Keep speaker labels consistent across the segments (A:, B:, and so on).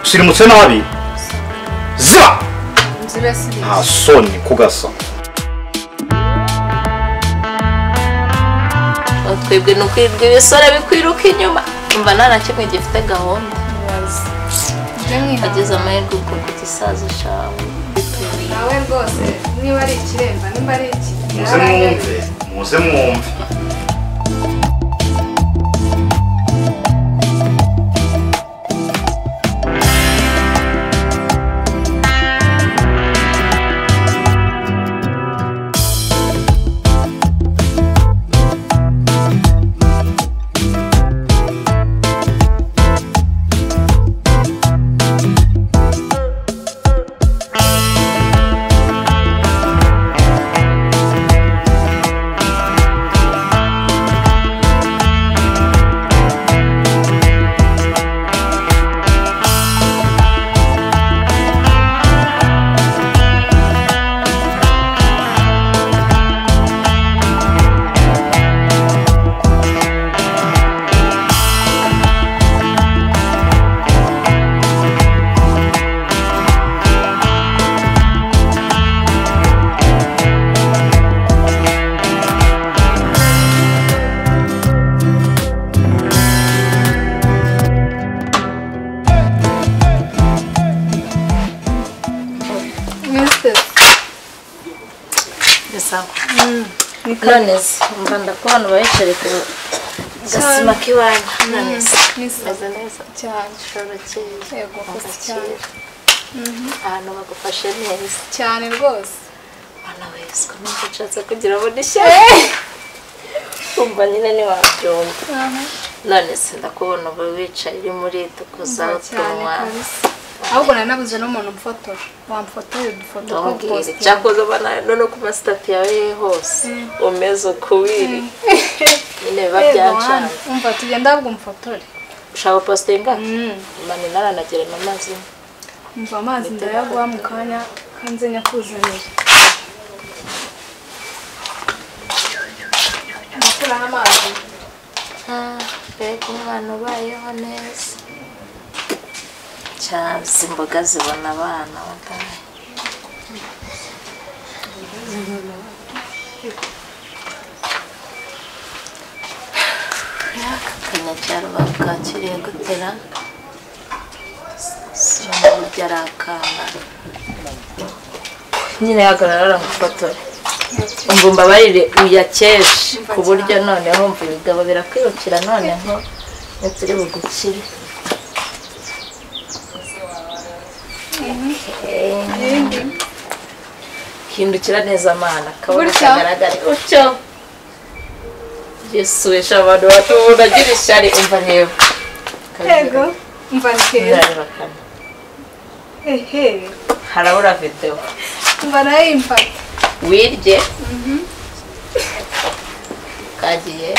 A: usirimutse nabi ziba
B: nzibasibiye
A: nta soni kugasa
C: twebwe ni ukwirirwa ibisore bikwiruka inyuma umva nta na kimwe gifite gahunda
B: wazi njye mwihangane
C: ageze amahirwe ukunda igisaza cawe
B: nawe rwose niba ari ikiremba niba ari iki
A: muze mwumve muze mwumve
B: mwiteze
C: bisaba none se umva ndakubona ubayicaye ku gasima k'iwanyu none se
B: mwiteze
C: meze neza
B: cyane
C: ushobora kera
B: Yego, mkoze cyane.
C: ahantu bagufashe neza
B: cyane rwose
C: bana weswe nubwo ushatse kugira ngo nishyare umva nyine ntiwabyumva none se ndakubona uba wicaye uri muri dukozaho
B: cyane
C: tunywa
B: kabisa ahubwo nari nabuze n'umuntu umfotora wamfotoye udufoto
C: ndamubwira
B: tw'ubupositeri.
C: icyakoze uba nawe none ku masitati yawe ye hose umeze uko wiri nyine biba
B: Yego,
C: byacanye
B: hano. umva tugenda ahubwo umfotore
C: ushaka positinga
B: Mm.
C: mani naranagera mu mazi
B: umva amazi ndayaguha mu kanya kanze nyakuzanira ndakuraho amazi
C: mbega umwana ubayeho neza cyazi imboga zibona abana bagana akanyacyaro babwakiriye gutera soma burya ari akana nyine hagarara aramufotora umva umbabarire uyakeje ku buryo noneho umva ibigabo birakwirukira noneho ntituri bugukire Eh, hindukira neza mana akabona
B: Gutyo?
C: kagaragare utyo yesu wesha abantu batubona agira ishyari umva reba
B: yego umva ni keza
C: Ndareba kane.
B: ehe
C: harabura videwo
B: umva nayo yimfata
C: wirye kagiye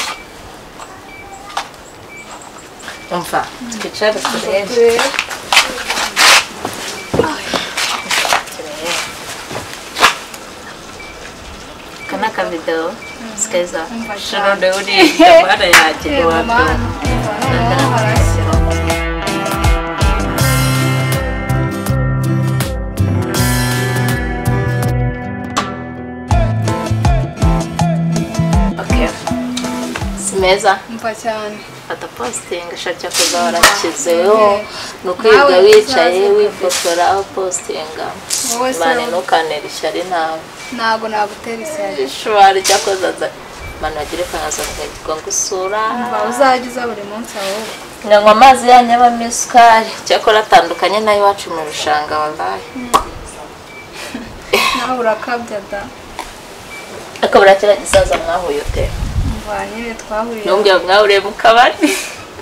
C: umva twicare turebe
B: turebe
C: turebe aka ni akavidewo sikeza
B: Umva cyane.
C: shorode uriye mwana yanjye
B: reba
C: ntiwabyumva
B: mana umva noneho harashya
C: Okay. si meza
B: umva cyane
C: fata positingi ashaka kuzahora akizeho ni ukwiga
B: Nawe
C: wicaye
B: uzaze
C: wifotora positinga
B: wowe se
C: mani ntukanere ishyari nawe
B: ntabwo nagutera ishyari
C: ishwari cyakoze aza mani bagire kangaza bakagirwa gusura
B: umva uzajya uza buri munsi ahubwo
C: nganywa amazi yanyu abamo isukari cyakora atandukanye n'ay'iwacu mu bishanga wabaye
B: nawe urakabya da
C: akabura kiriya gisaza mwahuye ute
B: umva nyine twahuriye
C: ntumbwira mwahuriye mu kabari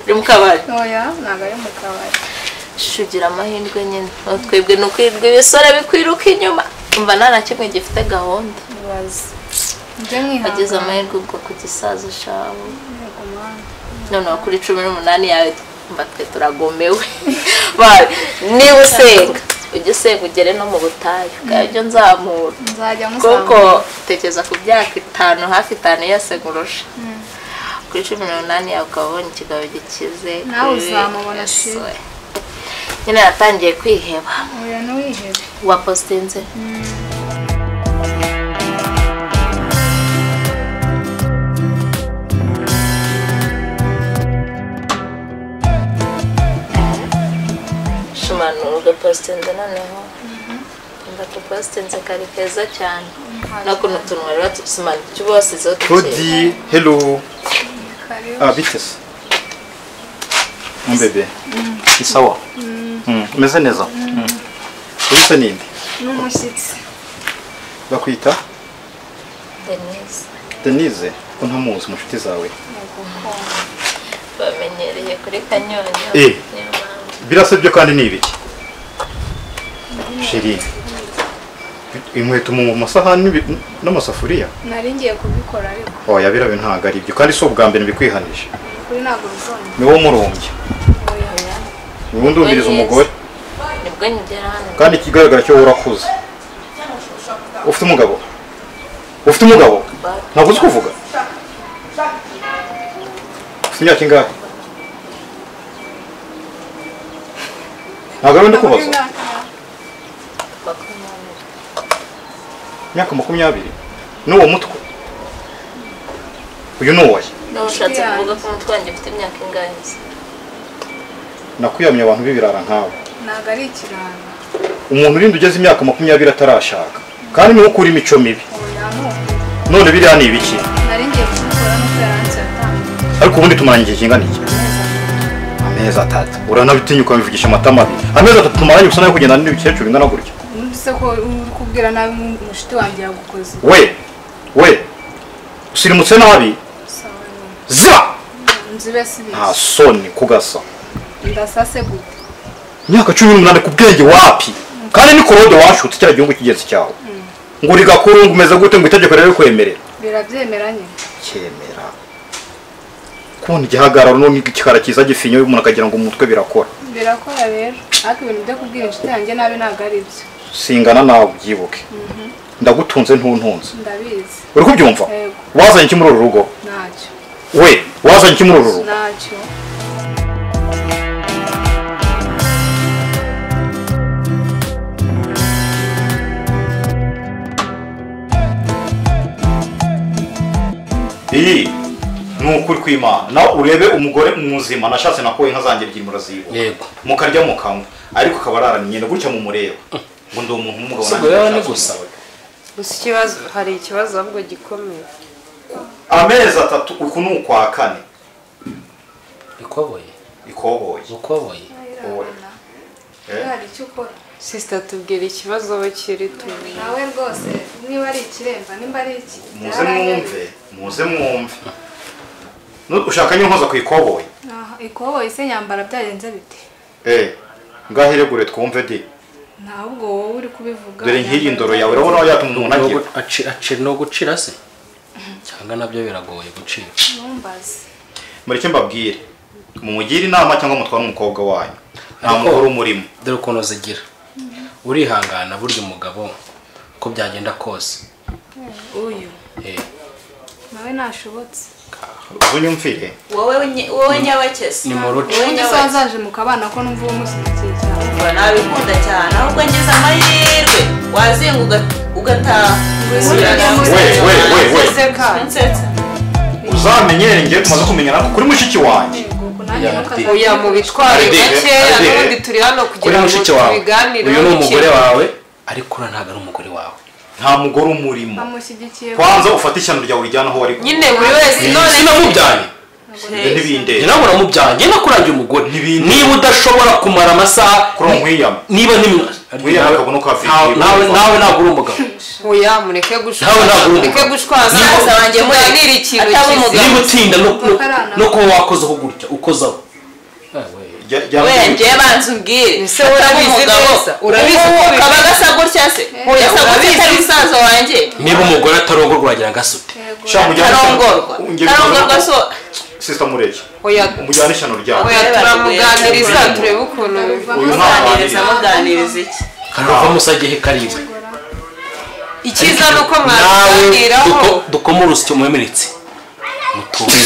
C: uri mu kabari
B: ntoya ntabwo ari mu kabari
C: Shusho ugira amahirwe nyine Aho twebwe ni ukwirirwa ibisore bikwiruka inyuma umva nta na kimwe gifite gahunda
B: ibaze njye
C: wagize
B: mwihangane
C: amahirwe ubwo ku gisaza shawe
B: Yego, mana.
C: noneho kuri cumi n'umunani yawe mba twe turagomewe Ba- niba usenga ujye usenga ugere no mu butayu bwabyo nzamura
B: nzajya
C: kuko
B: musanga
C: tekereza ku myaka itanu hafi itanu yose ngurusha kuri cumi n'umunani yawe ukaba ubonye ikigabo gikize
B: Nawe
C: kuri-
B: uzamubona
C: Yes,
B: shiri.
C: we. nyine yatangiye kwiheba
B: oya ntiwihebe
C: wapositinze shimanurwa positinze noneho ndatu positinze kari keza cyane nakuntu utuntu bari batusimanura icyo basizeho tukiri
A: Claudie, hello.
B: karibu
A: Ah, bite se? Mbebe. Ni sawa? Mm. Umeze neza? Mm. Ubise ninde?
B: n'umushyitsi
A: Bakwita
C: denise
A: Denise. Ko ntamuzi mu nshuti zawe.
C: bamenyereye kuri kanyonyo
A: Eh.
C: niyo mpamvu
A: Birasebye kandi ni ibiki? Sheri. Inkweto mu masahani n'ibi- n'amasafuriya?
B: nari ngiye kubikora ariko
A: Oya birabe ntabwo ari ibyo kandi si ubwa mbere bikwihanije.
B: kuri ntabwo bizongera
A: Ni wowe umurumbya. Ni wowe ndumiriza umugore.
C: nibwo ngera hano
A: kandi ikigaragara cyo urakuze ufite umugabo ufite umugabo ntabwo uzi kuvuga ufite imyaka ingahe ntabwo ari ndi kubaza
C: makumyabiri
A: imyaka makumyabiri n'uwo mutwe uyu ni uwaye
C: Niba ushatse kuvuga ko umutwe wanjye ufite imyaka ingahe se?
A: nakwiyamye abantu b'ibirara nk'abo
B: ntabwo ari ikiranga
A: umuntu urinda ugeze imyaka makumyabiri atarashaka kandi niwe ukura imico mibi
B: oya ntuko
A: none biriya ni ibiki
B: nari ngiye kubikora n'uko yaranze yatangiye
A: ariko ubundi tumaranye igihe kingana iki amezi atatu uranabitinya ukabivugisha amatama abiri amezi atatu tumaranye gusa nawe kugenda n'ibikecuru ingana gutya
B: numvise ko uri kubwira nabi umushuti wanjye yagukoze
A: we we usirimutse nabi
B: sawa nyine
A: za
B: nzibe sibizi
A: nta soni kugasa
B: ndasase gute
A: imyaka cumi n'umunani ku bwenge wapi kandi ni korode washutse kiriya gihugu cy'ingenzi cyawe ngo uri gakuru ngo umeze gute ngo itegeko rero rikwemerera
B: birabyemera nyine
A: cyemera kubona igihagararo none igikara cyiza gifinye umuntu akagira ngo umutwe birakora
B: birakora rero ariko ibintu byo kubwira inshuti yanjye nabi ntabwo ari byo
A: singana nawe ubyibuke ndagutunze ntuntunze
B: ndabizi
A: uri kubyumva
B: Yego.
A: wazanye iki muri uru rugo
B: ntacyo
A: we wazanye iki muri uru rugo
B: ntacyo
A: iyi ni ukuri kw'imana nawe urebe umugore muzima nashatse nakuwe inka zanjye ebyiri muraziba
D: yego
A: mukarya mukanywa ariko ukaba ararana imyenda gutya mumureba ngo ndi umuntu w'umugabo
D: si
A: nanjye
D: guhera ni
A: nashatse
D: gusa
E: gusa ikibazo hari ikibazo ahubwo gikomeye
A: amezi atatu uku ni ukwa kane
D: ikoboye
A: ikoboye
D: ukoboye
A: Wowe. Eh?
B: hari icyo ukora
E: sisita tubwira ikibazo we kiri tumenye
B: nawe rwose niba ari ikiremba nimba ari iki
A: muze mwumve muze mwumve Nu- ushaka nyo nkoza ku ikoboye
B: ikoboyi se nyambara byagenze bite
A: eh ngahiregure twumve di
B: ntabwo wowe uri kubivuga
A: dore nk'iyi ndoro yawe urabona aho yatuma umuntu agira
D: ni ugucira se cyangwa nabyo biragoye gucira
B: ntumbaze
A: mureke mbabwire mumugire inama cyangwa mutware umukobwa wanyu nta
D: Ariko-
A: mukuru umurimo
D: dore ukuntu zigira urihangana burya umugabo uko byagenda kose
B: uyu
D: Eh,
B: nawe ntashobotse
A: ubunyumvire
C: wowe nye- wowe nyabakesi
D: ni mu ruce
B: ubundi se wazaje mu kabana ko numva uwo mushyigikiye cyane
C: Umva nabikunda cyane ahubwo ngize amahirwe wazinga uga- ugataha
A: we we we we
E: seka
C: Unsetsa.
A: uzamenyere njye tumaze kumenyana ko kuri mushiki wanjye
B: ubwo nanjye
D: Ya,
B: ntukazajye
E: uya mu bitwaro
A: Ari dihe,
E: gakeya
A: ari dihe.
E: n'ubundi turi hano
D: kuri
E: kugira ngo
D: mushiki wawe
E: tubiganireho
D: uyu ni umugore
E: bike.
D: wawe ariko uriya ntabwo ari umugore wawe
A: nta mugore umurimo
B: amushyigikiye
A: kwanza ufate ishyano ryawe urijyana aho wari
E: nyine buri wese none
D: sinamubyaye
A: ibyo ntibindeba
D: nawe uramubyaye njye nakurangiye umugore
A: N'ibindi.
D: niba udashobora kumara amasaha
A: kuri uwo mwiyama
D: niba ntimwe
A: Buriya nakabona uko afite
D: Ntawe-
A: ibibazo.
D: nawe nawe ntabwo uri umugabo
E: uya mureke gushwaza
D: Nawe ntabwo uri
E: mureke
D: umugabo.
E: gushwaza
D: Niba-
E: musaza wanjye muganire ikintu
C: Ataba
E: kizi
C: umugabo.
D: niba utinda no- no-
B: Bakarana.
D: no kuba wakozeho gutya ukozaho
A: Jya- jya-
C: we njye banza umbwire
E: Ese urabizi
C: Ataba
E: neza,
C: umugabo.
E: urabizi
C: Ubu
E: ko
C: kaba
E: bimeze.
C: gasa gutya se
E: Oya,
C: gasa gutya
E: urabizi.
C: atari musaza wanjye
D: niba umugore atarongorwa wagira ngo asute
B: yego
A: sha mujyane ishyano-
C: karongorwa
A: Njye
C: karongorwa so
A: sisita mureke
E: uya
A: mujyane ishyano ryawe
E: uya turamuganiriza turebe ukuntu
A: uyu
B: baruvamo
A: ntabwo
C: muganiriza muganiriza iki
D: karava musagehe karibwe
E: icyiza ni uko
D: nawe
E: mwabiganiraho
D: duko- dukome urusyo mwemeretse mutuze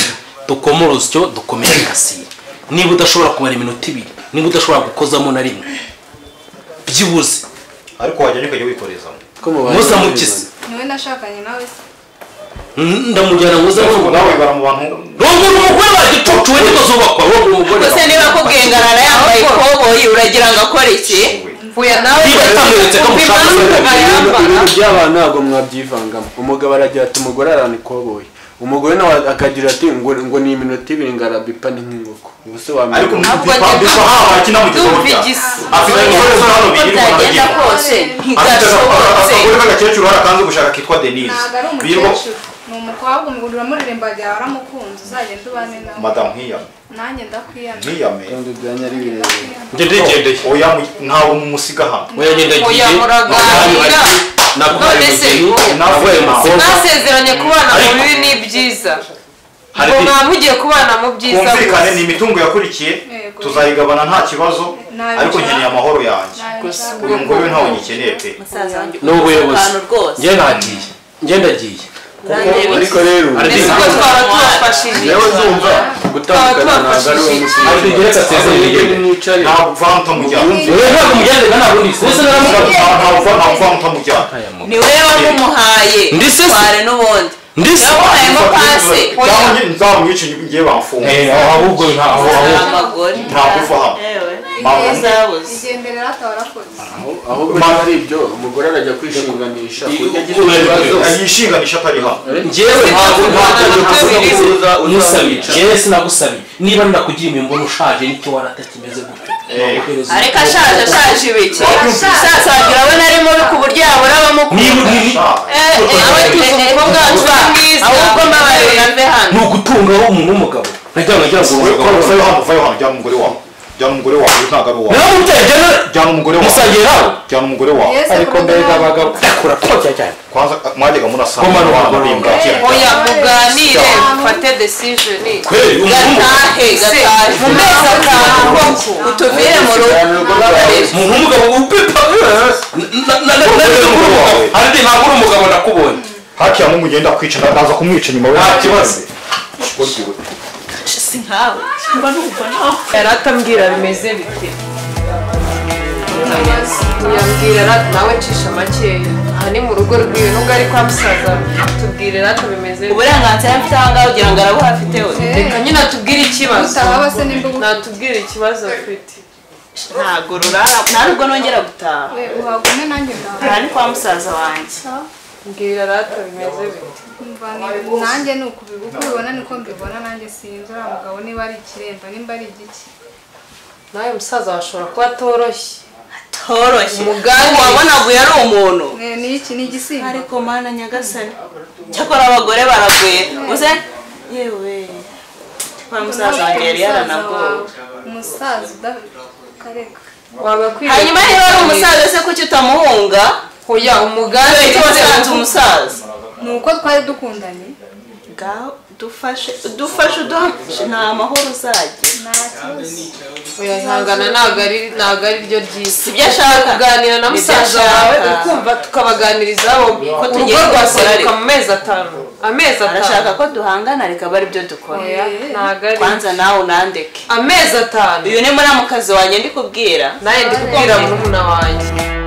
D: dukome urusyo dukomere kasiye niba udashobora kumara iminota ibiri niba udashobora gukozamo na rimwe byibuze
A: ariko wajyayo ukajya wikorezamo
D: musa mukisi
B: niwe nashakanye nawe se
D: ndamujyana muza
A: ubu
D: n'umugore
A: nawe bara mu bantu
D: umugore wa gicucu we niko zubakwa wowe umugore
F: gusa niba kugengarara yambaye ikoboyi uragira ngo akore iki uya nawe
D: Niba atamweretse ko mushaka
F: Ku
D: se-
F: impamvu ayambara
G: ibintu by'abantu ntabwo mwabyivangamo umugabo aragira ati umugore arana ikoboyi umugore nawe akagira ati ngo ngo ni iminota ibiri ngarabipa ni nk'inkoko ubuse wamenya
A: ariko
F: Ntabwo
A: mbipa
F: njya-
A: mbipa haba kinamugezeho
F: Ndumva
A: cyane
F: igisa.
A: afite umusore usa hano
F: uko
A: birirwa
F: byagenda
A: baragira
F: kose
A: afite
F: ntigashobotse
A: akagore k'agakecuru hari akanze gushaka kitwa denise
B: ntabwo ari
A: birirwa
B: umukecuru ni umukobwa umugore uramuririmba byaba waramukunze uzagenda ubane nawe
A: madamu nkiyame
B: nanjye ndakwiyana
A: nkiyame
G: kandi byanya ari birebire
D: njye ndigendeye
A: oya mu- ntawe mumusiga hano
D: oya ngendagiye
F: Oya, muraganira.
D: nakubaye
F: None se,
D: umugeni
F: ubu-
D: nakubaye umukobwa
E: mwasezeranye kubana mu bibi n'ibyiza
D: hari
E: ngo mwaba mugiye kubana mu byiza
A: kumvikane ni
E: gusa.
A: imitungo yakurikiye
B: Yego.
A: tuzayigabana nta kibazo
B: Ntabyo
A: ariko nkeneye amahoro yanjye
B: ntabishaka
A: uyu mugore we ntawe ugikeneye pe
D: n'ubuyobozi
F: Abantu rwose
D: njye nagiye ngendagiye
G: ariko rero
D: Ariko-
E: mbese ko twaba tubafashije
G: yewe zumva gutandukana ntabwo ari wowe musinzi
D: Ariko geretse asezeranye igendeye.
G: mwicare
A: ntabwo uvana utamujyana
D: wowe ntabwo mugendega ntabwo ndi ndetse naramugaruka
A: ntabwo uva- ntabwo uvana utamujyana
F: ni wowe wamuhaye
D: Ndi se-
F: tware n'ubundi
D: Ndi se-
F: yawuhayemo pasi
A: Nzaba ngi- nzaba mwice ngiye bamfunga
D: ahubwo ntaho
F: amagore
A: ntabwo uva hano Mpamvu-
B: igendere hata warakoze
G: ahubwo niba ari ibyo umugore arajya kwishinganisha ku buryo agira ikibazo
A: yishinganisha atari hano
D: njyewe ntabwo ntabwo
G: Uza- uza- uza-
D: umusabira njyewe sinagusabiye niba ndakugiriye imimbono ushaje nicyo waratakimeze gutyo Naguhereza
F: ariko
D: umugore.
F: ashaje ashaje ibiki ashaje wagira we nari mubi ku buryo yabura
D: Niba-
F: abamukunda
D: niba-
F: awe tuzi umukobwa wacu wa mwiza ahubwo mbabarira mve hano
D: ni ugutungaho umuntu w'umugabo nagira ngo nagira ngo uwo mugabo
A: Uvayo hano uvayo hano jyana umugore wawe jyana umugore wawe uyu ntabwo ari uwawe
D: nawe umuteye jyana
A: jyana umugore wawe
D: musangira nawe
A: jyana umugore wawe
B: Yesu
G: ariko mbere abagabo
D: ndakura kotya cyane
A: kwanza mwajyaga murasanga
D: Komano,
A: abana
D: komano.
A: bimbwa kera
E: oya muganire mufate decision
A: kweli uyu muhungu
F: gatahe gatahe mu mezi atanu utumire mu rugo mbabarira
D: umuntu w'umugabo upipa
A: Uri umugabo wawe.
D: ariko ntabwo uri umugabo ndakubonye
A: hakiya mungu ngenda kwica ndaza kumwica nyuma we
D: Nta kibazo.
A: Shiko ryiwe.
F: si nkawe mba numva nawe
E: yari atambwira bimeze bite yambwira rata nawe ncisha makeya aha ni mu rugo rwiwe nubwo ari kwa musaza tubwire rata bimeze bite
F: uburenganzira mfite aha ngaha ugira ngo arabuhafite we
E: reka nyine atubwire ikibazo
B: gutaha base nimba
E: natubwire ikibazo afite
F: ntabwo rurara nta rugo nongera gutaha
B: uhagume nanjye ndaha
F: aha ni kwa musaza wanjye
E: mbwira rata bimeze bite
B: Umva, ni- nanjye ni uku uko ubibona niko mbibona nanjye sinzi uriya mugabo niba ari ikiremba nimba ari igiki
E: nawe musaza washobora kuba atoroshye
F: toroshye
E: Umugambi.
F: wabonaguye ari umuntu
B: Ne- ni iki ni igisimba
F: ariko mana nyagasani cyakora abagore baragwira uze yewe kwa musaza wanjye yari yaranagowe
B: umusaza udakareka
E: wagakwiye
F: hanyuma niba ari umusaza se kuki utamuhunga
E: hoya umugambi
F: icyo wasanze umusaza
B: ni uko twari dukundanye
F: ngaho dufashe dufashe uduhafashe nta mahoro uzagira
B: nta kibazo
E: hoya ihangana ntabwo ari ntabwo ari ryo ry'isi
F: ibyo ashaka
E: kuganira na
F: Nibyo
E: musaza wawe
F: ashaka.
E: ukumva tukabaganiriza bombi
F: Ko tugiye
E: urugo rwaseruka
F: gukorera.
E: mu mezi atanu amezi
F: arashaka
E: atanu
F: ko duhangana reka abe aribyo dukora
E: Oya, ntabwo ari
F: kwanza nawe unandeke
E: amezi atanu
F: uyu ni muramukazi wanjye ndikubwira
E: nawe ndi kubwira murumuna wanjye